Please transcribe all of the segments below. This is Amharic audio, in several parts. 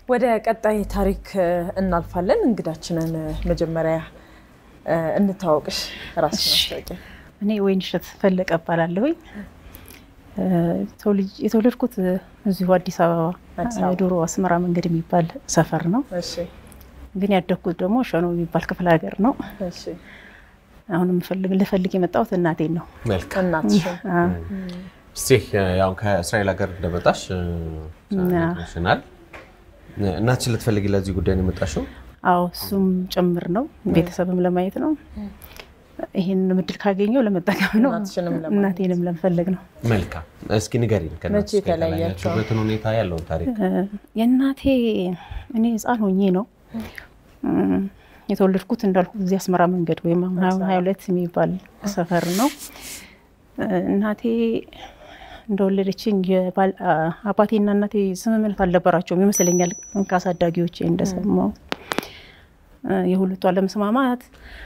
ወደ ቀጣይ ታሪክ እናልፋለን። እንግዳችንን መጀመሪያ እንታወቅሽ፣ ራስሽ ማስታወቂያ። እኔ ወይንሸት ፈለቀ እባላለሁኝ። የተወለድኩት እዚሁ አዲስ አበባ ዶሮ አስመራ መንገድ የሚባል ሰፈር ነው። እሺ ግን ያደግኩት ደግሞ ሸኖ የሚባል ክፍለ ሀገር ነው። እሺ አሁን የምፈልግ ልፈልግ የመጣሁት እናቴን ነው። መልካም እናትሽን እስቲ ያው ከእስራኤል ሀገር እንደመጣሽ ሽናል እናትሽን ልትፈልጊ ለዚህ ጉዳይ ነው የመጣሽው? አዎ እሱም ጭምር ነው። ቤተሰብም ለማየት ነው። ይህን ምድል ካገኘው ለመጠቀም ነው። እናትሽንም ለማየት። እናቴንም ለመፈለግ ነው። መልካም እስኪ ንገሪን ከእናትሽ መቼ ጋር ተለያያችሁ? የተለያያችሁበትን ሁኔታ ያለውን ታሪክ የእናቴ እኔ ሕፃን ሆኜ ነው እም፣ የተወለድኩት እንዳልኩ እዚህ አስመራ መንገድ ወይም አሁን ሀያ ሁለት የሚባል ሰፈር ነው። እናቴ እንደወለደችኝ የባል- አ- አባቴና እናቴ ስምምነት አልነበራቸውም ይመስለኛል ከአሳዳጊዎቼ እንደሰማው የሁለቱ አለመስማማት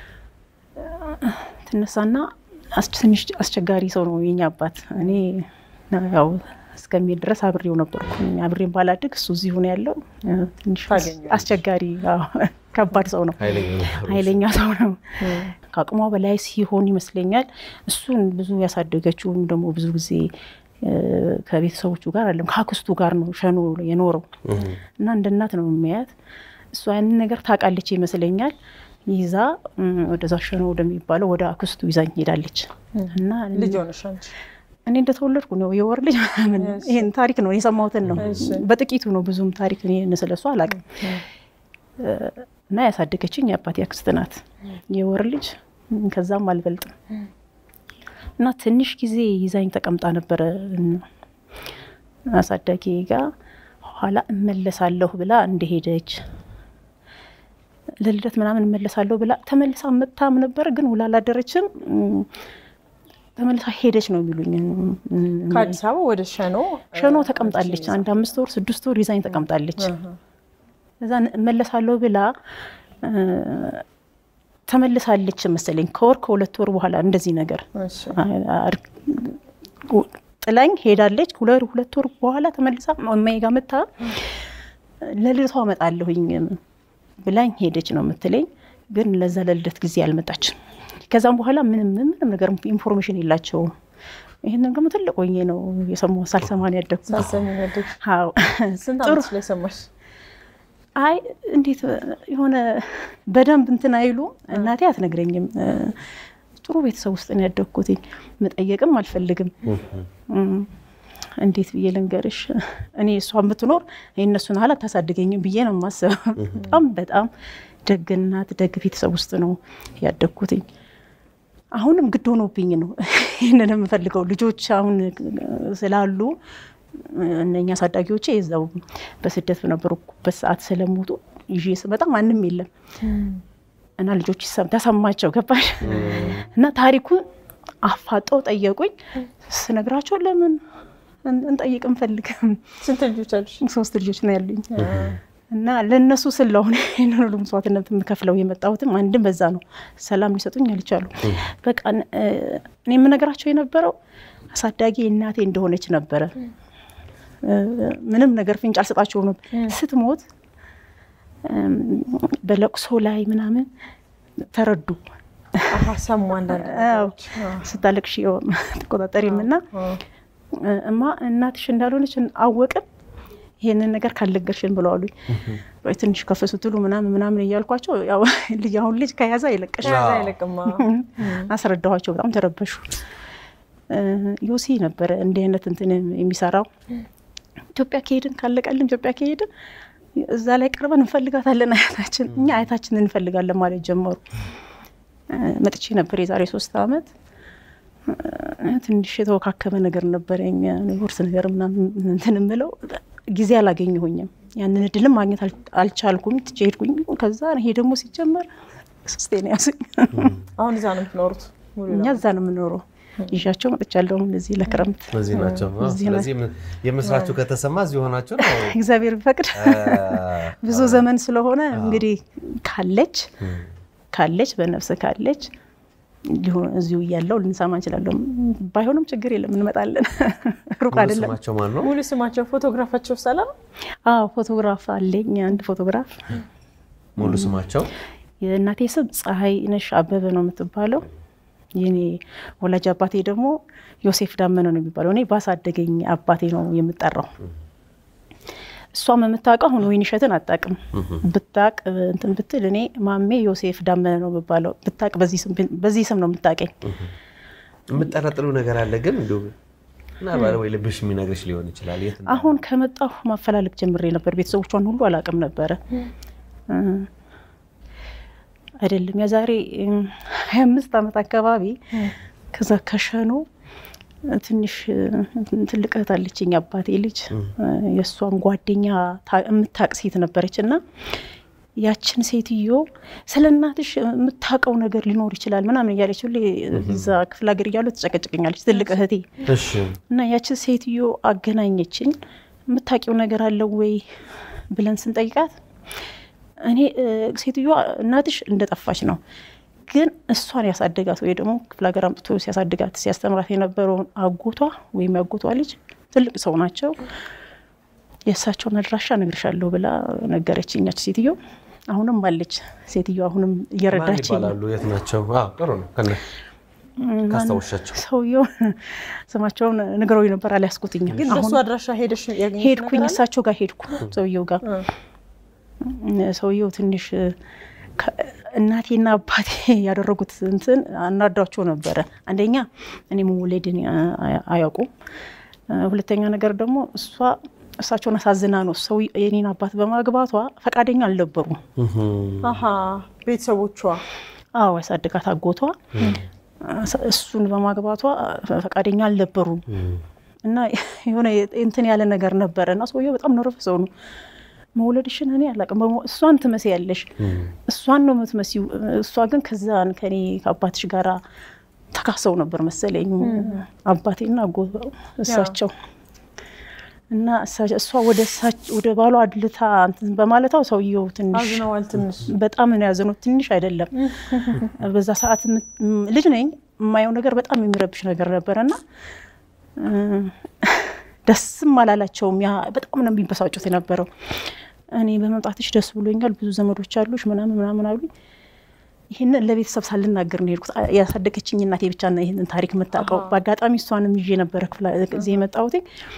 ትነሳና አስ- ትንሽ አስቸጋሪ ሰው ነው የኛ አባት። እኔ ያው እስከሚሄድ ድረስ አብሬው ነበርኩ። አብሬን ባላድግ እሱ እዚሁ ነው ያለው። ትንሽ ታገኘዋለሽ። አስቸጋሪ አዎ፣ ከባድ ሰው ነው። ኃይለኛ ነው። ኃይለኛ ሰው ነው። ከአቅሟ በላይ ሲሆን ይመስለኛል እሱን ብዙ ያሳደገችውም ደግሞ ብዙ ጊዜ እ፣ ከቤተሰቦቹ ጋር አለም ከአክስቱ ጋር ነው ሸኖ የኖረው እና እንደ እናት ነው የሚያያት። እሷ ያንን ነገር ታውቃለች ይመስለኛል። ይዛ እም፣ ወደዛ ሸኖ ወደሚባለው ወደ አክስቱ ይዛኝ ሄዳለች እና ልጅ ሆነሽ አንቺ? እኔ እንደተወለድኩ ነው የወር ልጅ ምናምን ይሄን ታሪክ ነው የሰማሁትን ነው እሺ። በጥቂቱ ነው ብዙም ታሪክ እኔ ስለሱ አላውቅም እና ያሳደገችኝ የአባቴ አክስት ናት የወር ልጅ ከዛም አልበልጥም እና ትንሽ ጊዜ ይዛኝ ተቀምጣ ነበረ አሳዳጊ ጋር ኋላ እመለሳለሁ ብላ እንደሄደች ለልደት ምናምን እመለሳለሁ ብላ ተመልሳ መታም ነበር ግን ውላ አላደረችም እም፣ ተመልሳ ሄደች ነው የሚሉኝ ከአዲስ አበባ ወደ ሸኖ ሸኖ ተቀምጣለች። አንድ አምስት ወር ስድስት ወር ይዛኝ ተቀምጣለች። እዛ እመለሳለሁ ብላ እ፣ ተመልሳለች መሰለኝ ከወር ከሁለት ወር በኋላ እንደዚህ ነገር እሺ። አር- ጥላኝ ሄዳለች። ሁለት ሁለት ወር በኋላ ተመልሳ እማዬ ጋር መታ ለልደቷ እመጣለሁኝ ብላኝ ሄደች ነው የምትለኝ። ግን ለዛ ለልደት ጊዜ አልመጣችም። ከዛም በኋላ ምንም ምንም ነገር ኢንፎርሜሽን የላቸውም። ይህንን ደግሞ ትልቅ ሆኜ ነው የሰማሁት። ሳልሰማ ነው ያደግኩት። ሳሰሚ ያደግሽ አዎ ስንት ጥሩ ዓመትሽ ላይ ሰማሽ? አይ እንዴት የሆነ በደንብ እንትን አይሉ እናቴ አትነግረኝም። እ፣ ጥሩ ቤተሰብ ውስጥ ነው ያደግኩት። መጠየቅም አልፈልግም። እም፣ እንዴት ብዬ ልንገርሽ? እኔ እሷ የምትኖር የእነሱን ያህል አታሳድገኝም ብዬ ነው የማስበው። በጣም በጣም ደግ እናት፣ ደግ ቤተሰብ ውስጥ ነው ያደግኩትኝ። አሁንም ግድ ሆኖብኝ ነው ይህንን የምፈልገው ልጆች አሁን ስላሉ እነኛ አሳዳጊዎቼ የዛው በስደት በነበሩበት ሰዓት ስለሞቱ ይዤ ስመጣ ማንም የለም እና ልጆች ይሰም- ተሰማቸው ገባሽ እና ታሪኩን አፋጠው ጠየቁኝ። ስነግራቸው ለምን እን- እንጠይቅ እንፈልግም ስንት ልጆች አሉሽ? ሶስት ልጆች ነው ያሉኝ እና ለእነሱ ስለሆነ ይህንን ሁሉ መስዋዕትነት የምከፍለው የመጣሁትም አንድም በዛ ነው። ሰላም ሊሰጡኝ አልቻሉ። በቃ እ፣ እኔ የምነግራቸው የነበረው አሳዳጊ እናቴ እንደሆነች ነበረ። እ፣ ምንም ነገር ፍንጭ አልሰጣቸውም ነበር። ስትሞት እም፣ በለቅሶ ላይ ምናምን ተረዱ። አሀ ሰሙ አንዳንድ አዎ፣ ነገሮች። አዎ። ስታለቅሽ ተቆጣጠሪም እና አዎ። እማ እናትሽ እንዳልሆነች አወቅን ይሄንን ነገር ካልነገርሽን ብለዋሉኝ። ወይ ትንሽ ከፍ ስትሉ ምናምን ምናምን እያልኳቸው ያው ልጅ አሁን ልጅ ከያዘ አይለቅሽ ከዛ አይለቅም። አዎ። አስረዳኋቸው። በጣም ተረበሹ። እ፣ ዮሲ ነበረ እንዲህ አይነት እንትን የሚሰራው ኢትዮጵያ ከሄድን ካለቀልን ኢትዮጵያ ከሄድን እዛ ላይ ቀርበን እንፈልጋታለን አያታችን እኛ አያታችንን እንፈልጋለን ማለት ጀመሩ። እ፣ መጥቼ ነበር የዛሬ ሶስት አመት እ፣ ትንሽ የተወካከመ ነገር ነበረኝ ቦርስ ነገር ምናምን እንትን የምለው ጊዜ አላገኘሁኝም። ያንን እድልም ማግኘት አል- አልቻልኩም። ትቼ ሄድኩኝ። ከዛ ይሄ ደግሞ ሲጀመር ሶስቴ ነው ያዙኝ። አሁን እዛ ነው የምትኖሩት? ሙሉ እኛ እዛ ነው የምኖረው። ይዣቸው መጥቻለሁ እዚህ ለክረምት እዚህ ናቸው። አዎ፣ እዚህ ስለዚህ የምስራቹ ከተሰማ እዚህ ሆናችሁ ነው። እግዚአብሔር ቢፈቅድ ብዙ ዘመን ስለሆነ እንግዲህ ካለች ካለች በነፍስ ካለች ሊሆን እዚሁ እያለው ልንሰማ እንችላለን። ባይሆንም ችግር የለም እንመጣለን። ሩቅ ሙሉ አይደለም። ስማቸው ማን ነው? ሙሉ ስማቸው ፎቶግራፋቸው ሰላም አዎ ፎቶግራፍ አለኝ፣ አንድ ፎቶግራፍ። ሙሉ ስማቸው የእናቴ ስም ፀሐይ ነሽ አበበ ነው የምትባለው። የኔ ወላጅ አባቴ ደግሞ ዮሴፍ ዳመነ ነው የሚባለው። እኔ ባሳደገኝ አባቴ ነው የምጠራው። እሷም የምታውቀው አሁን ወይን እሸትን አታውቅም። ብታቅ እንትን ብትል እኔ ማሜ ዮሴፍ ዳመነ ነው የምባለው። ብታቅ በዚህ ስም በዚህ ስም ነው የምታውቀኝ። የምጠረጥሩ ነገር አለ ግን እንዲሁ ምናልባት ወይ ልብሽ የሚነግርሽ ሊሆን ይችላል። የት እንዳለ። አሁን ከመጣሁ ማፈላለግ ጀምሬ ነበር። ቤተሰቦቿን ሁሉ አላውቅም ነበረ። እ፣ አይደለም የዛሬ ሀያ አምስት ዓመት አካባቢ ከዛ ከሸኖ ትንሽ እ፣ ትልቅ እህት አለችኝ አባቴ ልጅ እ፣ የእሷን ጓደኛ ታ- የምታውቅ ሴት ነበረች እና ያችን ሴትዮ ስለ እናትሽ የምታውቀው ነገር ሊኖር ይችላል ምናምን እያለች ሁሌ እዛ ክፍለ ሀገር እያሉ ትጨቀጭቀኛለች ትልቅ እህቴ እሺ እና ያችን ሴትዮ አገናኘችኝ። የምታውቂው ነገር አለው ወይ ብለን ስንጠይቃት እኔ እ፣ ሴትዮዋ እናትሽ እንደጠፋች ነው፣ ግን እሷን ያሳደጋት ወይ ደግሞ ክፍለ ሀገር አምጥቶ ሲያሳድጋት ሲያስተምራት የነበረውን አጎቷ ወይም ያጎቷ ልጅ ትልቅ ሰው ናቸው፣ የእሳቸውን አድራሻ እነግርሻለሁ ብላ ነገረችኝ። ያች ሴትዮ አሁንም አለች። ሴትዮ አሁንም ማን እየረዳችኝ ነው። ይባላሉ? የት ናቸው? አዎ ጥሩ ነው። ከነ ካስታወሻቸው ሰውየው ስማቸውን ንገረው ነበር አልያዝኩትኝም። ግን አሁን በሱ አድራሻ ሄደሽ ያገኘሽው ሄድኩኝ ነገር አለ? እሳቸው ጋር ሄድኩ። ሰውየው ጋር እ። ሰውየው ትንሽ ከ- እናቴና አባቴ ያደረጉት እንትን አናዷቸው ነበረ። አንደኛ እኔ መወለድን አ- አያውቁም። እ፣ ሁለተኛ ነገር ደግሞ እሷ እሳቸውን አሳዝና ነው ሰው የኔን አባት በማግባቷ ፈቃደኛ አልነበሩም። አሀ ቤተሰቦቿ አዎ ያሳድጋት አጎቷ እሱን በማግባቷ ፈቃደኛ አልነበሩም እና የሆነ እንትን ያለ ነገር ነበረ እና ሰውየው በጣም ነረፈ ሰው ነው። መውለድሽን እኔ አላውቅም፣ በሞ- እሷን ትመስያለሽ፣ እሷን ነው የምትመስዪው። እሷ ግን ከዛን ከኔ ከአባትሽ ጋር ተካሰው ነበር መሰለኝ አባቴና አጎቷ እሳቸው እና እሳ- እሷ ወደ እሳች- ወደ ባሏ አድልታ እንትን በማለታው ሰውየው ትንሽ አዝነዋል ትንሽ በጣም ነው ያዘኑት። ትንሽ አይደለም። በዛ ሰዓት የም- ም- ልጅ ነኝ የማየው ነገር በጣም የሚረብሽ ነገር ነበረ እና እ፣ ደስም አላላቸውም። ያ በጣም ነው የሚበሳጩት የነበረው። እኔ በመምጣትሽ ደስ ብሎኛል፣ ብዙ ዘመዶች አሉሽ ምናምን ምናምን አሉኝ። ይህንን ለቤተሰብ ሳልናገር ነው የሄድኩት። ያሳደገችኝ እናቴ ብቻ ነው ይህንን ታሪክ የምታውቀው። በአጋጣሚ እሷንም ይዤ ነበረ ክፍለ ጊዜ የመጣሁት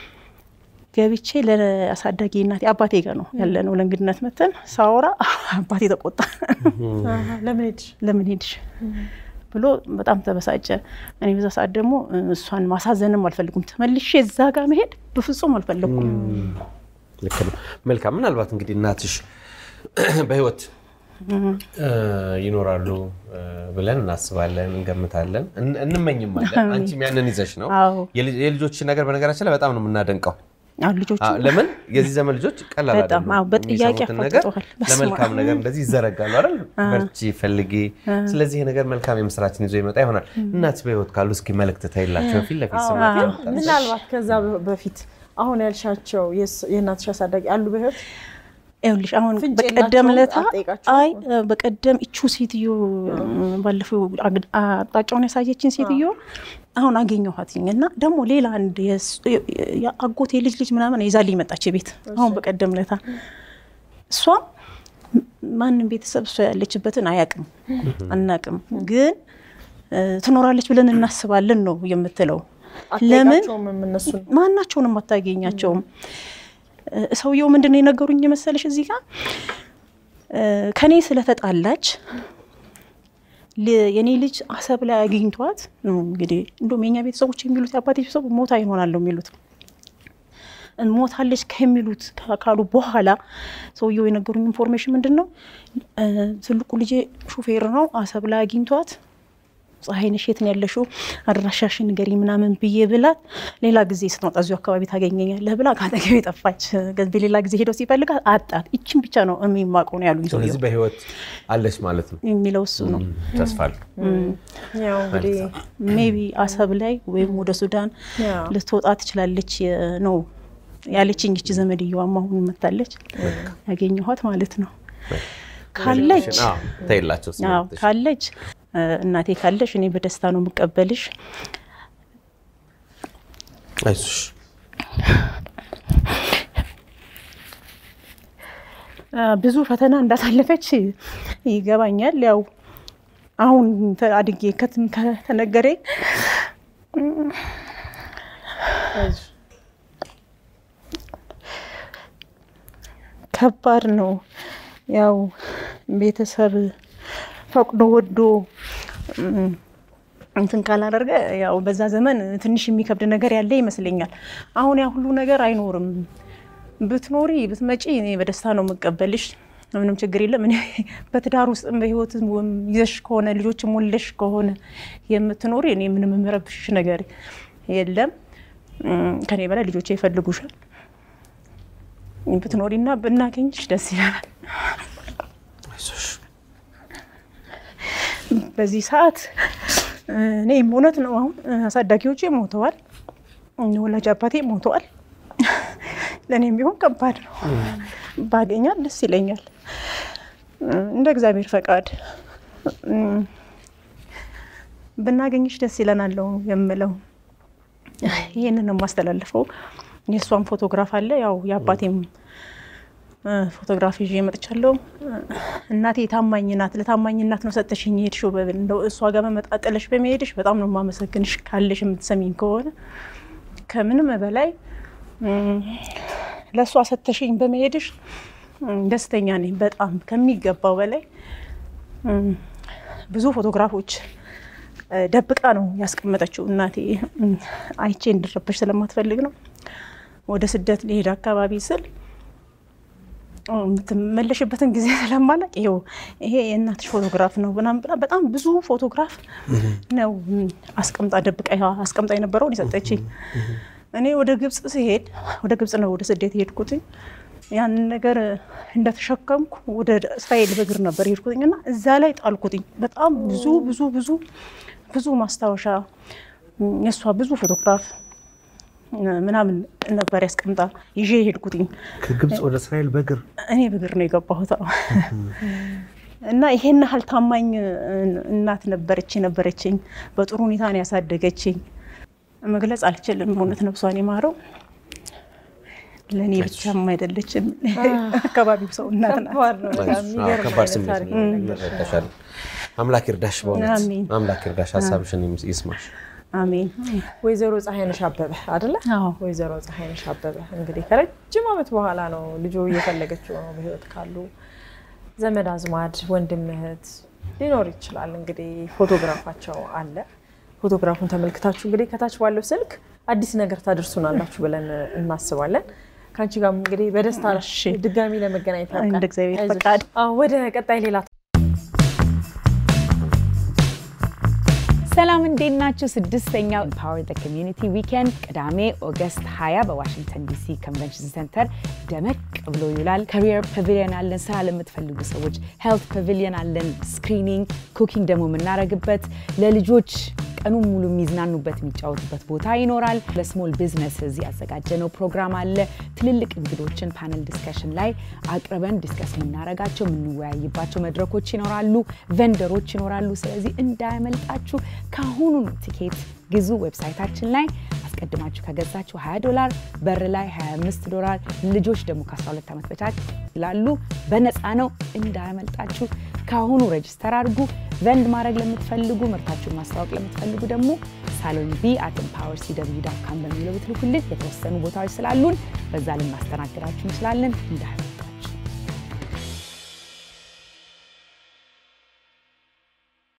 ገብቼ ለአሳዳጊ እናቴ አባቴ ጋር ነው ያለ ነው ለእንግድነት መተን ሳወራ አባቴ ተቆጣ። አሀ፣ ለምን ሄድሽ? ለምን ሄድሽ ብሎ በጣም ተበሳጨ። እኔ በዛ ሰዓት ደግሞ እሷን ማሳዘንም አልፈልጉም። ተመልሼ እዛ ጋር መሄድ በፍጹም አልፈለጉም። ልክ ነው። መልካም። ምናልባት እንግዲህ እናትሽ በህይወት እ፣ ይኖራሉ እ፣ ብለን እናስባለን፣ እንገምታለን፣ እን- እንመኝማለን። አንቺም ያንን ይዘሽ ነው። አዎ የልጅ- የልጆችን ነገር በነገራችን ላይ በጣም ነው የምናደንቀው። አሁን ልጆቹ አ- ለምን የዚህ ዘመን ልጆች ቀላል በጣም አይደሉም። አዎ፣ በጥያቄ የሚሰሙትን ነገር አፋጥጠዋል። በስመ ለመልካም አብ። ነገር እንደዚህ ይዘረጋሉ አይደል? በርቺ፣ ፈልጊ። ስለዚህ ይሄ ነገር መልካም የምስራችን ይዞ ይመጣ ይሆናል። እናት በህይወት ካሉ እስኪ መልእክት ታይላቸው ፊት ለፊት ስማቸው ግን ያወጣል። ምናልባት ከዛ በ- በፊት አሁን ያልሻቸው የስ- የእናትሽ አሳዳጊ አሉ በህይወት ይኸውልሽ አሁን ፍንጭ በቀደም የላቸውም? ለታ አትጠይቃቸውም? አይ በቀደም እቹ ሴትዮ ባለፈው አግ- አቅጣጫውን ያሳየችን ሴትዮ አሁን አገኘኋትኝ እና ደግሞ ሌላ አንድ የስ- የአጎቴ ልጅ ልጅ ምናምን ይዛልኝ መጣች ቤት አሁን በቀደም ለታ እሷም ማንም ቤተሰብ እሷ ያለችበትን አያውቅም አናውቅም፣ ግን እ፣ ትኖራለች ብለን እናስባለን ነው የምትለው። ለምን አትጠይቃቸውም እነሱን ማናቸውንም አታገኛቸውም። እ፣ ሰውየው ምንድን ነው የነገሩኝ መሰለሽ እዚህ ጋር እ፣ ከኔ ስለተጣላች ል- የኔ ልጅ አሰብ ላይ አግኝቷት ነው እንግዲህ እንደውም የኛ ቤተሰቦች የሚሉት የአባቴ ቤተሰቡ ሞታ ይሆናለሁ የሚሉት ሞታለች ከሚሉት ካሉ በኋላ ሰውየው የነገሩኝ ኢንፎርሜሽን ምንድን ነው እ፣ ትልቁ ልጄ ሹፌር ነው አሰብ ላይ አግኝቷት ፀሐይነሽ የት ነው ያለሽው? አድራሻሽን ንገሪ ምናምን ብዬ ብላት ሌላ ጊዜ ስትመጣ እዚሁ አካባቢ ታገኘኛለህ ብላ ከአጠገቤ ጠፋች። በሌላ ጊዜ ሄደው ሲፈልጋት አጣት። ይችን ብቻ ነው የሚማቀው ነው ያሉኝ ስለዚህ ሰውየው። በህይወት አለች ማለት ነው። የሚለው እሱ ነው። ተስፋ አለው። ያው እንግዲህ ሜቢ አሰብ ላይ ወይም ወደ ሱዳን ያው ልትወጣ ትችላለች የ- ነው ያለችኝ። ይቺ ዘመድየዋም አሁን መታለች ያገኘኋት ማለት ነው። ካለች አዎ፣ ተይላቸው አዎ ስሜትሽ። ካለች እናቴ ካለሽ እኔ በደስታ ነው የምቀበልሽ። አይዞሽ ብዙ ፈተና እንዳሳለፈች ይገባኛል። ያው አሁን አድጌ ከትም ከተነገረኝ ከባድ ነው። ያው ቤተሰብ ፈቅዶ ወዶ እንትን ካላደረገ ያው በዛ ዘመን ትንሽ የሚከብድ ነገር ያለ ይመስለኛል። አሁን ያ ሁሉ ነገር አይኖርም። ብትኖሪ ብትመጪ እኔ በደስታ ነው የምቀበልሽ። ምንም ችግር የለም። እኔ በትዳር ውስጥ በህይወት ይዘሽ ከሆነ ልጆችም ወልደሽ ከሆነ የምትኖሪ እኔ ምንም የምረብሽሽ ነገር የለም። ከኔ በላይ ልጆቼ ይፈልጉሻል። ብትኖሪና ብናገኝሽ ደስ ይላል። አይዞሽ በዚህ ሰዓት እኔም እውነት ነው አሁን አሳዳጊዎቼ ሞተዋል፣ ወላጅ አባቴ ሞተዋል። ለእኔም ቢሆን ከባድ ነው። ባገኛት ደስ ይለኛል። እንደ እግዚአብሔር ፈቃድ ብናገኝሽ ደስ ይለናል ነው የምለው። ይህንን ነው የማስተላልፈው። የእሷም ፎቶግራፍ አለ፣ ያው የአባቴም ፎቶግራፍ ይዤ መጥቻለሁ። እናቴ ታማኝ ናት። ለታማኝ እናት ነው ሰጠሽኝ የሄድሽው። እንደው እሷ ጋር መመጣጠለሽ በመሄድሽ በጣም ነው የማመሰግንሽ። ካለሽ የምትሰሚኝ ከሆነ ከምንም በላይ ለእሷ ሰተሽኝ በመሄድሽ ደስተኛ ነኝ። በጣም ከሚገባው በላይ ብዙ ፎቶግራፎች ደብቃ ነው ያስቀመጠችው እናቴ። አይቼ እንድረበሽ ስለማትፈልግ ነው። ወደ ስደት ሊሄድ አካባቢ ስል የምትመለሽበትን ጊዜ ስለማላቅ ይኸው ይሄ የእናትሽ ፎቶግራፍ ነው ምናምን ብላ በጣም ብዙ ፎቶግራፍ ነው አስቀምጣ ደብቃ አስቀምጣ የነበረውን የሰጠችኝ። እኔ ወደ ግብፅ ሲሄድ ወደ ግብፅ ነው ወደ ስደት የሄድኩትኝ። ያንን ነገር እንደተሸከምኩ ወደ እስራኤል በእግር ነበር የሄድኩትኝ እና እዛ ላይ ጣልኩትኝ። በጣም ብዙ ብዙ ብዙ ብዙ ማስታወሻ የእሷ ብዙ ፎቶግራፍ ምናምን ነበር ያስቀምጣ ይዤ የሄድኩትኝ። ከግብፅ ወደ እስራኤል በእግር እኔ በእግር ነው የገባሁት እና ይሄን ያህል ታማኝ እናት ነበረች ነበረችኝ። በጥሩ ሁኔታ ነው ያሳደገችኝ። መግለጽ አልችልም። እውነት ነፍሷን የማረው ለእኔ ብቻም አይደለችም፣ አካባቢው ሰው እናት ናት። ከባድ ነው በጣም የሚገርም ከባድ አይነት ስሜት ታሪክ ነው። ነው የነገርሽን። እንረዳሻለን። አምላክ ይርዳሽ፣ በእውነት አሜን። አምላክ ይርዳሽ፣ ሀሳብሽን ይስማሽ። አሜን። ወይዘሮ ፀሐይነሽ አበበ አይደለ? አዎ። ወይዘሮ ፀሐይነሽ አበበ እንግዲህ ከረጅም ዓመት በኋላ ነው ልጁ እየፈለገችው ነው። በህይወት ካሉ ዘመድ አዝማድ፣ ወንድም እህት ሊኖር ይችላል። እንግዲህ ፎቶግራፋቸው አለ። ፎቶግራፉን ተመልክታችሁ እንግዲህ ከታች ባለው ስልክ አዲስ ነገር ታደርሱናላችሁ ብለን እናስባለን። ከአንቺ ጋር እንግዲህ በደስታ ድጋሚ ለመገናኘት ያብቃን። እንደ እግዚአብሔር አይዞሽ። ፈቃድ። አዎ፣ ወደ ቀጣይ ሌላ ሰላም እንዴት ናችሁ? ስድስተኛው ኢምፓወር ዘ ኮሚዩኒቲ ዊኬንድ ቅዳሜ ኦገስት 20 በዋሽንግተን ዲሲ ኮንቨንሽን ሴንተር ደመቅ ብሎ ይውላል። ካሪየር ፓቪሊየን አለን፣ ስራ ለምትፈልጉ ሰዎች ሄልት ፓቪሊየን አለን፣ ስክሪኒንግ፣ ኩኪንግ ደግሞ የምናደርግበት ለልጆች ቀኑን ሙሉ የሚዝናኑበት የሚጫወቱበት ቦታ ይኖራል። ለስሞል ቢዝነስ ያዘጋጀነው ፕሮግራም አለ። ትልልቅ እንግዶችን ፓነል ዲስከሽን ላይ አቅርበን ዲስከስ የምናደርጋቸው የምንወያይባቸው መድረኮች ይኖራሉ። ቨንደሮች ይኖራሉ። ስለዚህ እንዳያመልጣችሁ ከአሁኑ ቲኬት ግዙ። ዌብሳይታችን ላይ አስቀድማችሁ ከገዛችሁ 20 ዶላር፣ በር ላይ 25 ዶላር። ልጆች ደግሞ ከ12 ዓመት በታች ይላሉ። በነፃ ነው። እንዳያመልጣችሁ ከአሁኑ ሬጅስተር አድርጉ። ቨንድ ማድረግ ለምትፈልጉ ምርታችሁን ማስታወቅ ለምትፈልጉ ደግሞ ሳሎን ቢ አት ኤምፓወር ሲደብዩ ዳት ካም በሚለው ብትልኩልን የተወሰኑ ቦታዎች ስላሉን በዛ ልናስተናግዳችሁ እንችላለን። እንዳያመልጣችሁ